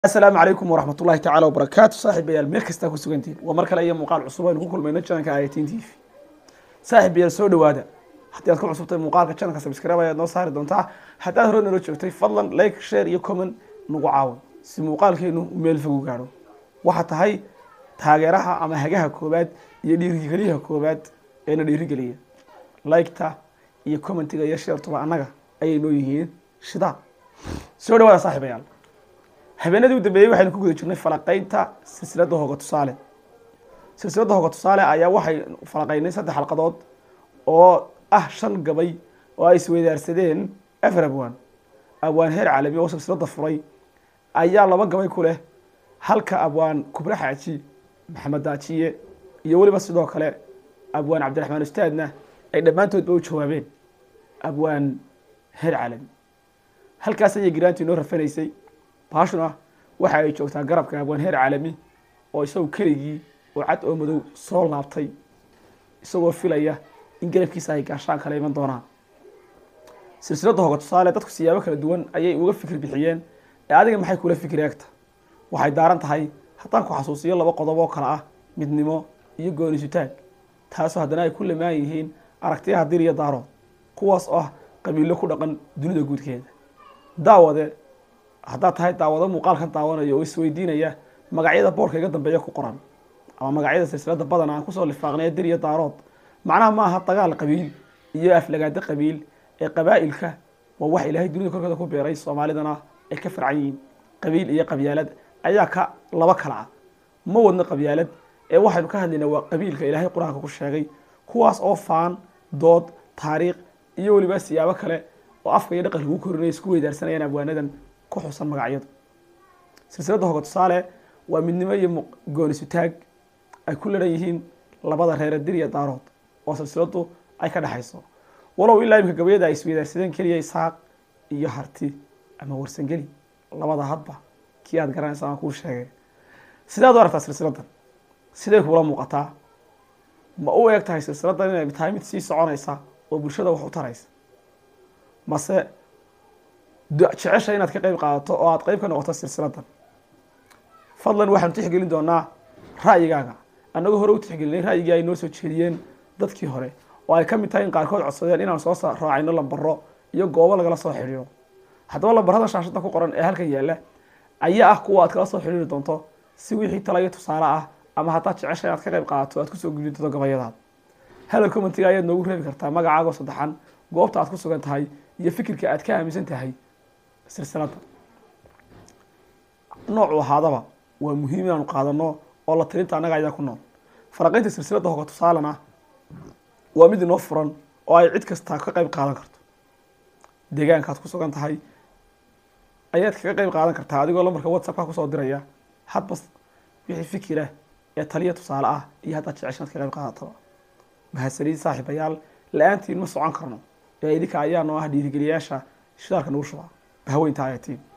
asalaamu calaykum waraxmat ullahi tacala wabarakaatu saaxiibayaal meel kastaa ku sugantiin waa mar kale iyo muuqaal cusub aynu ku kulmayno janalka ayatiin t v saaxiibayaal soo dhowaada haddii aad ku cusubtay muuqaalka janalka sabscribe ayaad noo saari doontaa haddaad hore nala joogtay fadlan like share iyo comment nagu caawin si muuqaalkeenu u meel fog u gaadho waxaa tahay taageeraha ama hagaha koowaad iyo dhiirigeliyaha koowaad eena dhiirigeliya liketa iyo commentiga iyo sheertuba annaga ayay noo yihiin shidaa soo dhawaada saaxiibayaal habeenadii u dambeeyey waxaynu ku guda jirnay falaqaynta silsiladda hooga tusaale silsiladda hooga tusaale ayaa waxay falaqaynay saddex xalqadood oo ah shan gabay oo ay isweydaarsadeen afar abwaan abwaan heer caalami oo silsiladda furay ayaa laba gabay ku leh halka abwaan kubre xaaji maxamed daajiye iyo weliba sidoo kale abwaan cabdiraxmaan ustaadna ay dhammaantoodba u jawaabeen abwaan heer caalami halkaas ayay giraantii noo rafanaysay baashuna waxa ay joogtaa garabka abwaan heer caalami oo isagu keligii oo cad oo madow soo laabtay isagoo filaya in garabkiisa ay gaashaan kala iman doonaan silsiladda hooga tusaale dadku siyaabo kala duwan ayay uga fikir bixiyeen ee adiga maxay kula fikir eegta waxay daaran tahay haddaan ku xasuusiyo laba qodob oo kale ah midnimo iyo goonisutaag taasoo haddana ay ku lamaan yihiin aragtiyaha dir iyo daarood kuwaas oo ah qabiilo ku dhaqan dunida guudkeeda daawade haddaad tahay daawado muuqaalkan daawanaya oo isweydiinaya magacyada boorka iga dambeeya ku qoran ama magacyada silsiladda badan aan kusoo lifaaqnay dir iyo daarood macnaha ma aha dagaal qabiil iyo aflagaado qabiil ee qabaa'ilka waa wax ilaahay dunida korkeeda ku beeray soomaalidana ay ka farcan yihiin qabiil iyo qabyaalad ayaa ka laba kala ah ma wadno qabyaalad ee waxaynu ka hadlaynaa waa qabiilka ilaahay qur-aanka ku sheegay kuwaas oo faan dood taariikh iyo weliba siyaabo kale oo afka iyo dhaqanka ugu korinaya isku weydaarsanayaan abwaanadan ku xusan magacyadu silsiladda hooga tusaale waa midnimo iyo goonisutaag ay ku laran yihiin labada reere dir iyo daarood oo silsiladdu ay ka dhexayso walow ilaa imika gabayada ay isweydaarsadeen keliya isaaq iyo harti ama warsangeli labada hadba kii aad garanaysa aan kuu sheegay sidaad u aragtaa silsiladdan siday kuula muuqataa ma u eeg tahay silsiladdan inay tahay mid sii soconaysa oo bulshada wax u taraysa mase jecesha inaad ka qeyb qaadato oo aad qeyb ka noqoto silsiladdan fadlan waxaanu tixgelin doonaa ra'yigaaga annagoo hore u tixgelinay ra'yigii ay noo soo jeediyeen dadkii hore oo ay ka mid tahay in qaarkood codsadeen inaan soo raacayno lambaro iyo goobo lagala soo xidhiiro haddaba lambarada shaashadda ku qoran ee halkan yaalla ayaa ah kuwa aad kala soo xidhiiri doonto si wixii tala iyo tusaale ah ama haddaad jecesha inaad ka qeyb qaadato aad kusoo gudin doonto gabayadaad halo commentiga ayaad noogu reebi kartaa magacaagoo saddexan goobta aad ku sugan tahay iyo fikirka aad ka aaminsan tahay silsiladda noocu ahaadaba waa muhiim inaanu qaadano oo la tirinta annaga ayaa ku nool faraqaynta silsiladda hooga tusaalena waa mid inoo furan oo ay cid kastaa ka qeyb qaadan karto deegaankaad ku sugan tahay ayaad kaga qeyb qaadan kartaa adigoo lambarka whatsappka kusoo diraya hadba wixii fikirah ee taliya tusaale ah iyo haddaad jecesha inaad ka qeyb qaadataba mahadsaniid saaxiibayaal la-aantiin ma socon karno ee idinka ayaa noo ah dhiirigeliyayaasha shidaalka nagu shuba haweynta ayatiin